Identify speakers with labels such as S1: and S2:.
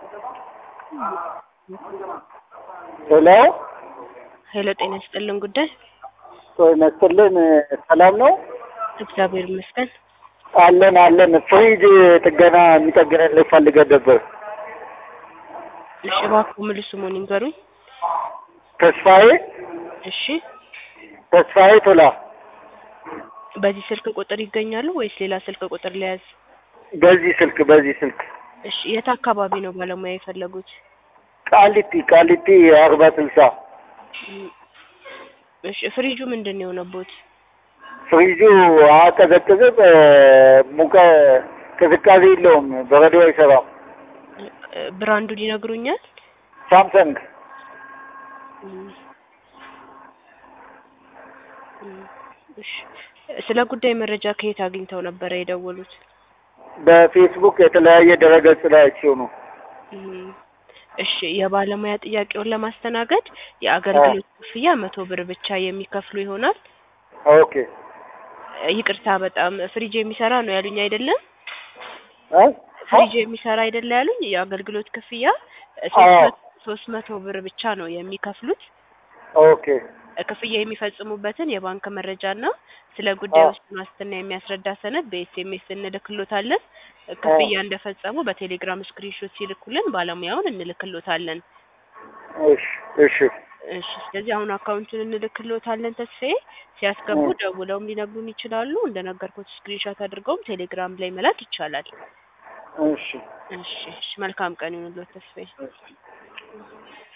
S1: ሄሎ
S2: ሄሎ ጤና ይስጥልን ጉዳይ
S1: ጤና ይስጥልን ሰላም ነው
S2: እግዚአብሔር ይመስገን
S1: አለን አለን ፍሪጅ ጥገና የሚጠግንልህ ፈልገን ነበር
S2: እሺ እባክዎ ሙሉ ስሙን ይንገሩኝ
S1: ተስፋዬ
S2: እሺ
S1: ተስፋዬ ቶላ
S2: በዚህ ስልክ ቁጥር ይገኛሉ ወይስ ሌላ ስልክ ቁጥር ለያዝ
S1: በዚህ ስልክ በዚህ ስልክ
S2: እሺ የት አካባቢ ነው ባለሙያ የፈለጉት
S1: ቃሊቲ ቃሊቲ አርባ ስልሳ
S2: እሺ ፍሪጁ ምንድን ነው የሆነቦት
S1: ፍሪጁ አቀዘቅዝም ሙቀ ቅዝቃዜ የለውም በረዶ አይሰራም
S2: ብራንዱን ይነግሩኛል
S1: ሳምሰንግ
S2: እሺ ስለ ጉዳይ መረጃ ከየት አግኝተው ነበረ የደወሉት
S1: በፌስቡክ የተለያየ ድረገጽ ላይ አይቼው ነው
S2: እሺ የባለሙያ ጥያቄውን ለማስተናገድ የአገልግሎት ክፍያ መቶ ብር ብቻ የሚከፍሉ ይሆናል
S1: ኦኬ
S2: ይቅርታ በጣም ፍሪጅ የሚሰራ ነው ያሉኝ አይደለም
S1: እ
S2: ፍሪጅ የሚሰራ አይደለ ያሉኝ የአገልግሎት ክፍያ ሶስት መቶ ብር ብቻ ነው የሚከፍሉት
S1: ኦኬ
S2: ክፍያ የሚፈጽሙበትን የባንክ መረጃና ስለ ጉዳዩ ውስጥ ዋስትና የሚያስረዳ ሰነድ በኤስኤምኤስ እንልክሎታለን። ክፍያ እንደፈጸሙ በቴሌግራም ስክሪንሾት ሲልኩልን ባለሙያውን እንልክሎታለን።
S1: እሺ እሺ
S2: እሺ ስለዚህ አሁን አካውንቱን እንልክሎታለን። ተስፋዬ ሲያስገቡ ደውለውም ሊነግሩን ይችላሉ። እንደነገርኩት ስክሪንሾት አድርገውም ቴሌግራም ላይ መላክ ይቻላል።
S1: እሺ
S2: እሺ እሺ መልካም ቀን ይሁንልዎት ተስፋዬ።